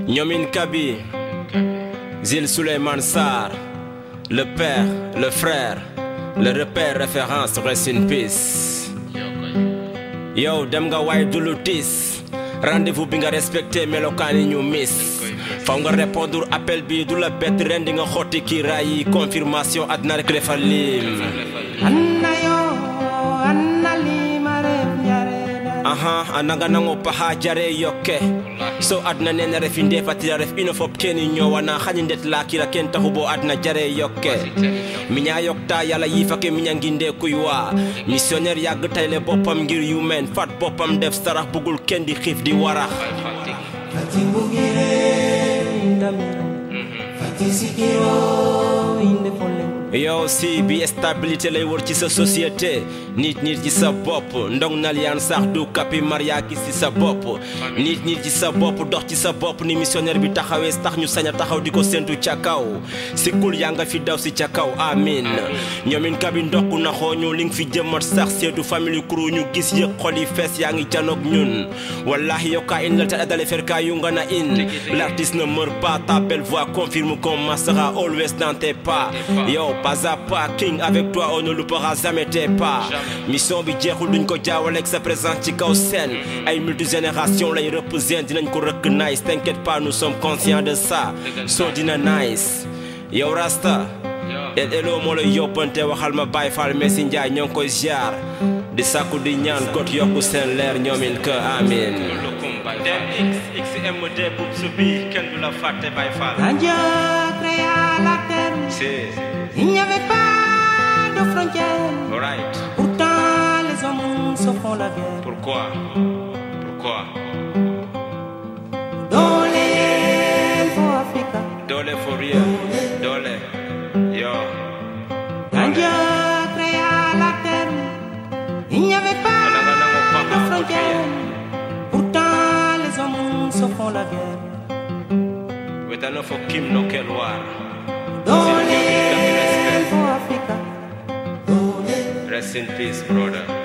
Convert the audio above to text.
Nyomin Kabi, Zil Suleiman Sar, le père, le frère, le repère référence rest in peace. Yow dem nga waay du lu tiis rendez-vous bi nga respecté melokaan yi ñu miss faw nga répondre appel bi du la bett ren di nga xotti kii raay yi confirmation àddina rek defal lim Anna yo, Anna lima ref jareda. aha ananga nango paha jare yokke so adna nene refi ndefatira ref ino fop keni ñowana xañi ndet lakira ken taxu bo adna jare yokke miña yokta yala yifake miña nginde kuy wa missionnaire yàgg tayle boppam ngir yu men fat boppam def sarax bugul ken di xiif di warax Fati bugire indamira. Fati sikiro inde folen. yow si bi stabilité lay wër ci sa société nit nit ci sa bopp ndong nal yaan sax du kapi maria gis ci sa bopp nit nit ci sa bopp dox ci sa bopp ni missionnaire bi taxawee tax ñu sañ a taxaw di ko séntu ca kaw si kul yaa nga fi daw si ca kaw amin ñoomin kabi ndokk na xooñu li nga fi jëmmat sax seetu famille kuru ñu gis yëg xol yi fees yaa ngi janoog ñun wallahi yokka in la ta dale ferka yu nga na in l'artiste ne meurt pas ta belle voix confirme qu'on marchera always dans tes pas yow pas à pas king avec toi on ne loupera jamais tes pas mission bi jeexul duñ ko jaawale ak sa présence ci kaw scène ay multigénération lay représente dinañ ko rëkk nice t'inquiète pas nous sommes conscients de ça so dina nice yow rasta el elo moo lay yóbbante waxal ma Baye Fall Messi Ndiaye ñoo ngi koy ziar di sàkku di ñaan got yokku seen leer ñoomin que amin XXMD bub su bi kenn du la fàtte Baye Fall Quand Dieu créa la terre, il n'y avait pas de frontières. Alright. Pourtant, les hommes se font la guerre. Pourquoi Pourquoi Dans les for Africa. Dole for real. Dole. Yo. Quand Dieu créa la terre, il n'y avait pas Nango, nango, de papa, frontières. Pourtant, les hommes se font la guerre. Wetano for Kim no Kelwar. Dans les for Africa. Rest in peace, brother.